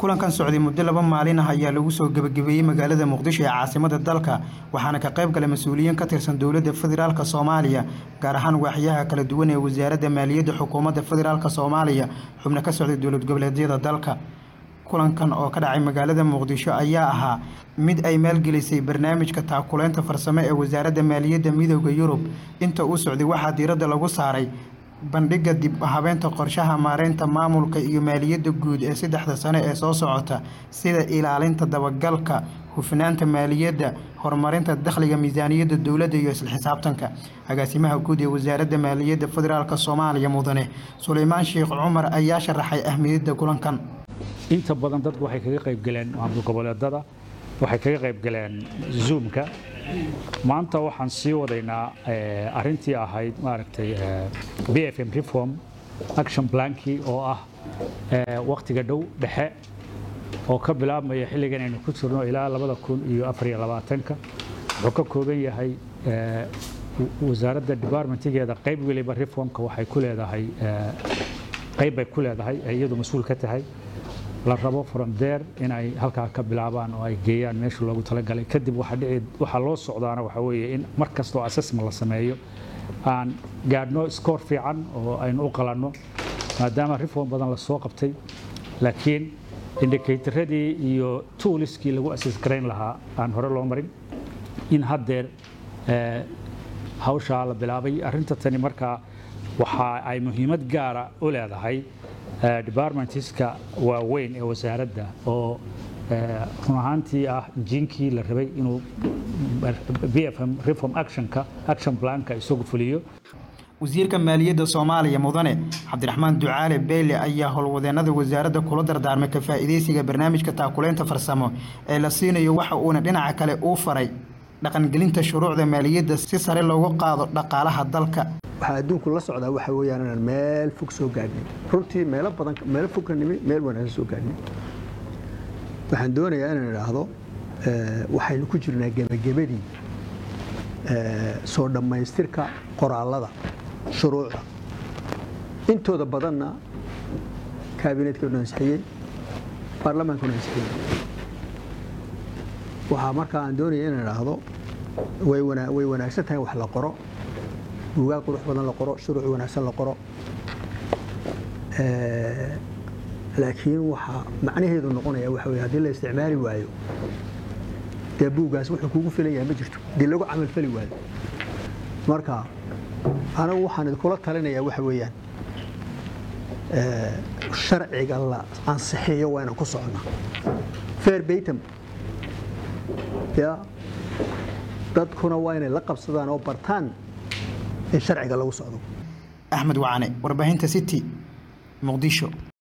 kulankan socday muddo laba maalin ah ayaa lagu soo gebagabeeyey magaalada muqdisho ee caasimada dalka waxaana ka qayb galay mas-uuliyiin ka tirsan dowladda federaalk soomaaliya gaar ahaan waaxyaha kala duwan ee wasaaradda maaliyadda xukuumadda federaalk soomaaliya xubno ka socday dowlad goboleedyada dalka kulankan oo ka dhacay magaalada muqdisho ayaa ahaa mid ay maalgelisay barnaamijka taakuleynta farsamo ee wasaaradda maaliyadda midooda yurub inta uu socday waxaa diiradda lagu saaray bandhigga dib habeenta qorshaha maareynta maamulka iyo maaliyadda guud ee saddexda sane ee soo socota sida ilaalinta dabagalka hufnaanta maaliyadda horumarinta dakhliga miisaaniyadda dowladda iyo isla xisaabtanka agaasimaha guud ee wasaaradda maaliyadda federaalk soomaaliya mudane suleymaan sheekh cumar ayaa sharaxay ahmiyadda kulankan inta badan dadku waxay kaga qaybgaleen maamul goboleedada waxay kaga qaybgaleen zoomka maanta waxaan sii wadaynaa arintii ahayd maaragtay b f m reform action plankii oo ah waktiga dhow dhexe oo ka bilaabmaya xilligan aynu ku jirno ilaa labada kun iyo afar iyo labaatanka wuxuu ka kooban yahay wasaaradda departmentigeeda qayb weliba reformka waxay ku leedahay qayb bay ku leedahay ay iyadu mas-uul ka tahay la rabo from there inay halkaa ka bilaabaan oo ay geeyaan meesha loogu talagalay kadib waxaa loo socdaana waxaa weeye in mar kastoo assessment la sameeyo aan gaadhno scoor fiican oo aynu u qalanno maadaama reform badan la soo qabtay laakiin indicatoradii iyo tooliskii lagu assess garayn lahaa aan hore loo marin in haddeer hawshaa la bilaabay arrinta tani markaa waxa ay muhiimad gaara u leedahay departmentska waaweyn ee wasaaradda oo run ahaantii ah injiinkii la rabay inuu b f m reform actionka action planka isagu fuliyo wasiirka maaliyadda soomaaliya mudane cabdiraxmaan ducaale beyle ayaa howlwadeenada wasaaradda kula dardaarmay ka faa'iidaysiga barnaamijka taakuleynta farsamo ee la siinayo waxa uuna dhinaca kale uu faray dhaqangelinta shuruucda maaliyadda si sare loogu qaado dhaqaalaha dalka waxaa adduunku la socdaa waxa weeyaan inaan meel fog soo gaadhnay runtii meelo badan meelo fog ka nimi meel wanaagsan soo gaadhnay waxaan doonayaa inaan idhaahdo waxaynu ku jirnaa gebagabadii soo dhammaystirka qoraallada shuruucda intooda badanna kaabinetkanu ansixiyey baarlamaankuna ansixiyey waxaa markaa aan doonaya inaan idhaahdo way wanaagsan tahay wax la qoro buugaag qurux badan la qoro shuruuc wanaagsan la qoro laakiin waxaa macnaheedu noqonaya waxa wey haddii la isticmaali waayo dee buuggaas wuxuu kugu filan yahay ma jirto haddii lagu camalfali waayo marka anigu waxaan idinkula talinayaa waxa weeyaan sharciga la ansixiyo waa inaan ku soconnaa fair baytam ya dadkuna waa inay la qabsadaan oo bartaan in sharciga lagu socdo axmed wacane warbaahinta city muqdisho